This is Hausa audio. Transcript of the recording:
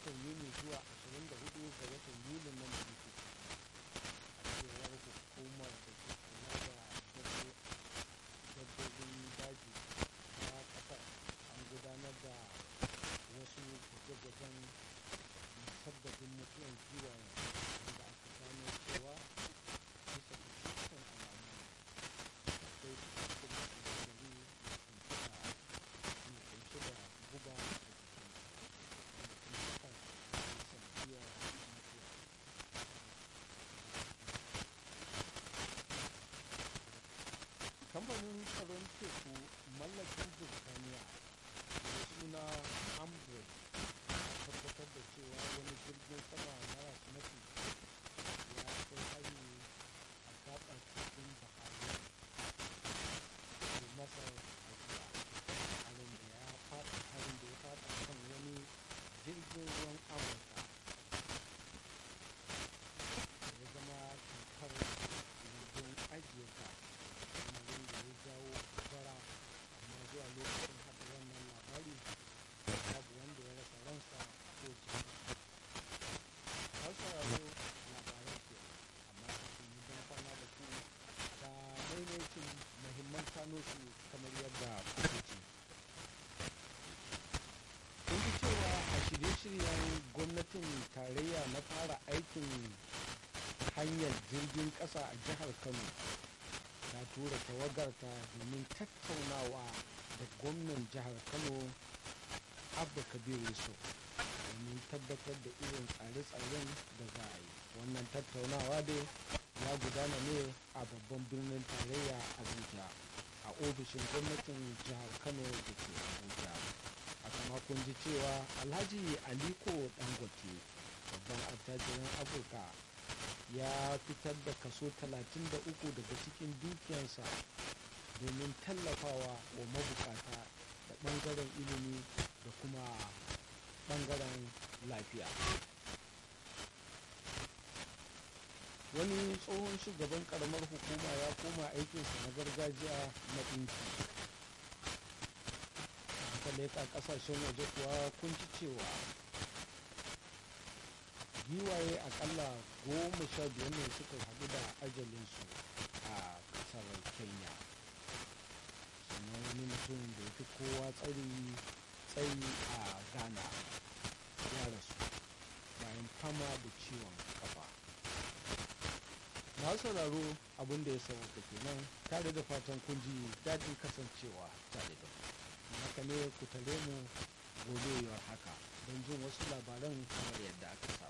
watan yuni zuwa 24 ga watan yuli nan da muke a cewar hukumar da ke kula da dabbobin daji ta kasar an gudanar da wasu gwaje-gwajen musabbabin mutuwar giwayen wanda aka gano cewa bisa ga dukkan alamu akwai cikakken sinadari mai kunshe da guba a jikin wanda kuma hakan ke sanadiyar mutuwa kamfanin tsaron teku mallakin burtaniya da suna ambre tabbatar da cewa wani jirgin sama maras matuki ya kai hari a gabar tekun bahari da masar a jiya harin da ya fada harin da ya fada kan wani jirgin ruwan amurka da ya zama tamkar jirgin ajiye ka lamarin da ya jawo gobara amma zuwa lokacin haɗa wannan labari babu wanda ya rasa ransa ko jiki har sauraro labarai ke amma kafin yi don kwana da ku ga maimaitin mahimman kano su kamar yadda kuke ci kun ji cewa a shirye-shiryen gwamnatin tarayya na fara aikin hanyar jirgin ƙasa a jihar kano ta tura tawagarta domin tattaunawa da gwamnan jihar kano abba kabir yusuf domin tabbatar da irin tsare-tsaren da za a yi wannan tattaunawa dai ya gudana ne a babban birnin tarayya abuja a ofishin gwamnatin jihar kano da ke abuja a kama kun ji cewa alhaji aliko dangote babban attajirin afirka ya fitar da kaso 33 daga cikin dukiyarsa domin tallafawa wa mabukata da ɓangaren ilimi da kuma ɓangaren lafiya wani tsohon shugaban karamar hukuma ya koma aikinsa na gargajiya na ɗinki aka leƙa ƙasashen waje kuwa kun ci cewa giwaye akalla goma sha biyar ne suka haɗu da ajalinsu a ƙasar kenya sannan wani mutum da ya fi kowa tsari tsayi a ghana ya rasu bayan fama da ciwon kafa masu sauraro abin da ya sauka kenan tare da fatan kun ji daɗin kasancewa tare da mu haka ne ku tare mu gobe haka don jin wasu labaran kamar yadda aka sa